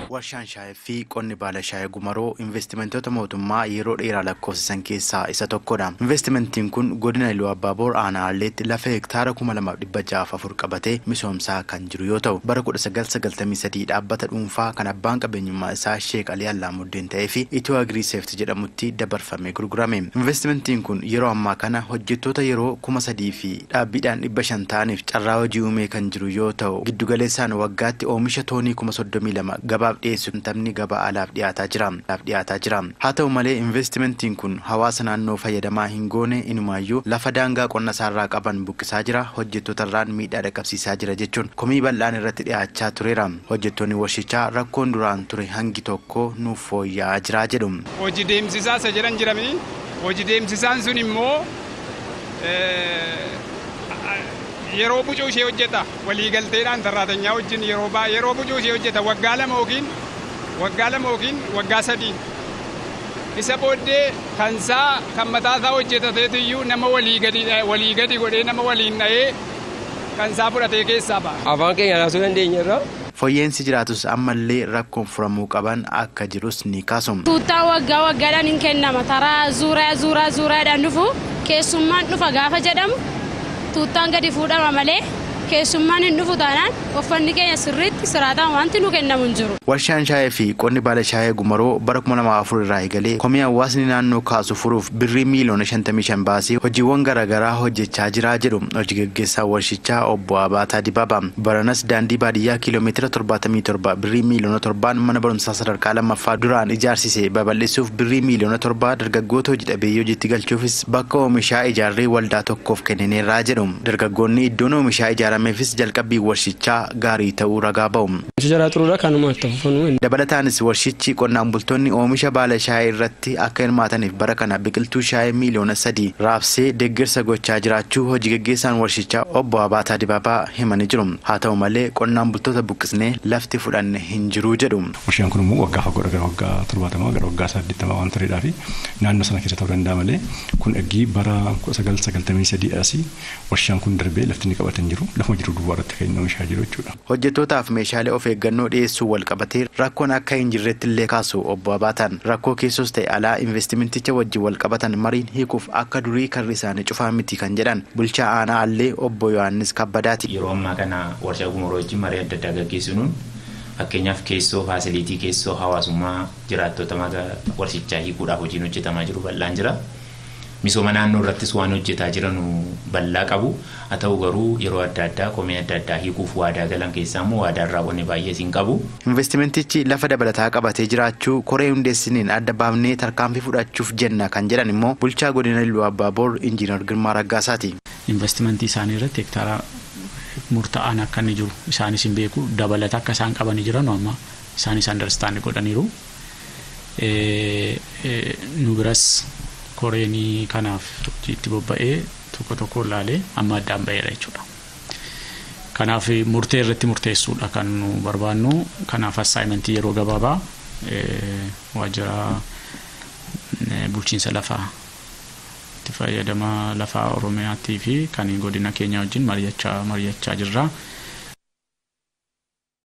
Warshaan shaayii fi qonni baala shaayii gumaroo investimentoota mootummaa yeroo dheeraa lakkoofsisan keessaa isa tokkodha. Investimentiin kun godina Iluu Abbaaboor aanaa Haalleetti lafa hektaara kuma lamaaf dhibba ja'aaf afur qabatee misoomsaa kan jiru yoo ta'u bara kudha sagal sagaltamii sadii dhaabbata dhuunfaa kan abbaan qabeenyummaa isaa Sheek Alii Allaamuddin ta'ee fi Itoo Agrii Seeft jedhamutti dabarfamee gurgurame. Investimentiin kun yeroo ammaa kana hojjettoota yeroo kuma sadii fi dhaabbiidhaan dhibba shan ta'aniif carraa hojii uumee kan jiru yoo ta'u giddugaleessaan waggaatti oomisha toonii kuma soddomii lama gabaaf dhiyeessu taphni gabaa alaaf dhiyaataa jira. dhiyaataa jira. Haa ta'u malee investimentiin kun hawaasa naannoo fayyadamaa hin goone inumaayyuu lafa daangaa qonna isaarraa qaban buqqisaa jira hojjettoota irraan miidhaa dhaqqabsiisaa jira jechuun komii bal'aan irratti dhiyaachaa tureera. Hojjettoonni warshichaa rakkoon duraan ture hangi tokko nuuf fooyya'aa jira jedhu. Hojii deemsisaa isa jedhan jirami. Hojii deemsisaan sun immoo yeroo bucuu ishee hojjeta waliigalteedhaan sarraatanyaa wajjin yeroo baa yeroo bucuu ishee hojjeta waggaa lama yookiin waggaa lama yookiin waggaa sadii isa booddee kansaa kan mataasaa hojjetateetiyyuu nama walii gadi walii gadi godhee nama waliin dha'ee kansaa fudhatee keessaa ba'a. Afaan keenya naasuu dandeenya irraa. Fooyyeensi jiraatus ammallee rakkoon furamuu qaban akka jirus ni kaasu. Tuuttaa waggaa waggaadhaan hin kennama taraa zuuraa zuuraa zuuraadhaan dhufu keessummaan dhufa gaafa jedhamu tuuttaan gadi fuudhama malee keessummaan hin dhufu taanaan uffanni keenya sirriitti siraataan wanti nu kennamu hin jiru. Warshaan shaayii fi qonni baala shaayii gumaroo bara kuma lamaa afur irraa eegalee komii hawaasni naannoo kaasu furuuf birrii miiliyoona shantamii shan baasee hojiiwwan garaagaraa hojjechaa jira jedhu hojii gaggeessaa warshichaa obbo Abaataa Dibaaba. Baranas daandii baadiyyaa kiiloomeetira torbaatamii torba birrii miiliyoona torbaan mana barumsaa sadarkaa lammaffaa duraan ijaarsise babal'isuuf birrii miiliyoona torba dargaggoota hojii dhabeeyyii hojiitti galchuufis bakka oomishaa ijaarree waldaa tokkoof kennineerraa jedhu. Dargaggoonni iddoon oomishaa ijaarameefis jalqabbii warshichaa gaarii ta'uu ragaa ba'u. Dabalataanis warshichi qonnaan bultoonni oomisha baala shaayii irratti akka hirmaataniif bara kana biqiltuu shaayii miiliyoona sadii raabsee deeggarsa gochaa jiraachuu hojii gaggeessaan warshichaa obbo Abaataa Dibaabaa himanii jiru. Haa ta'u malee qonnaan bultoota buqqisnee lafti fudhanne hin jiru jedhu. Warshaan kun immoo waggaa fagoo gara waggaa torbaatamaa gara waggaa saddeettamaa waan tureedhaa fi naannoo sana keessa ta'uu danda'a malee kun eggii bara kudha sagal sagaltamii sadii asii warshaan kun darbee lafti inni qabatan jiru lafuma jiru duwwaa irratti kan inni oomishaa jiru jechuudha. Hojjettootaaf meeshaalee of eeggannoo dhiyeessuu wal qabatee rakkoon akka hin jirretti illee kaasu obbo Abaataan rakkoo keessos ta'e alaa investimenticha wajjin wal qabatan mariin hiikuuf akka durii karri isaanii cufaa miti kan jedhan bulchaa aanaa allee obbo Yohaannis Kabbadaati. Yeroo ammaa kana warshaa gumaroo wajjin marii adda addaa gaggeessinuun fakkeenyaaf keessoo faasiliitii keessoo hawaasummaa jiraattota warshichaa hiikuudhaaf hojiin hojjetamaa jiru bal'aan jira. misooma naannoo irrattis waan hojjetaa jiran bal'aa qabu haa ta'u garuu yeroo adda addaa komii adda addaa hiikuuf waadaa galan keessaa immoo waadaan raawwanne baay'ee siin qabu. Investimentichi lafa dabalataa qabatee jiraachuu koree hundeessiniin adda baafnee tarkaanfii fudhachuuf jenna kan jedhan immoo bulchaa godina Iluu Abbaaboor Injiinar Girmaa Raggaasaati. Investimentii isaanii irratti hektaara murtaa'aan akka inni jiru isaanis hin beeku dabalata akka isaan qabanii jiran amma isaanis andarstaandi godhaniiru. Nu biras koreenii kanaaf itti bobba'ee tokko tokko ilaalee amma addaan ba'eera jechuudha. Kanaaf murtee irratti murteessuudha kan nu barbaannu. Kanaaf assaayimentii yeroo gabaabaa waajjira bulchiinsa lafaa itti fayyadama lafaa Oromiyaattii fi kan godina keenya wajjin mari'achaa mari'achaa jirra.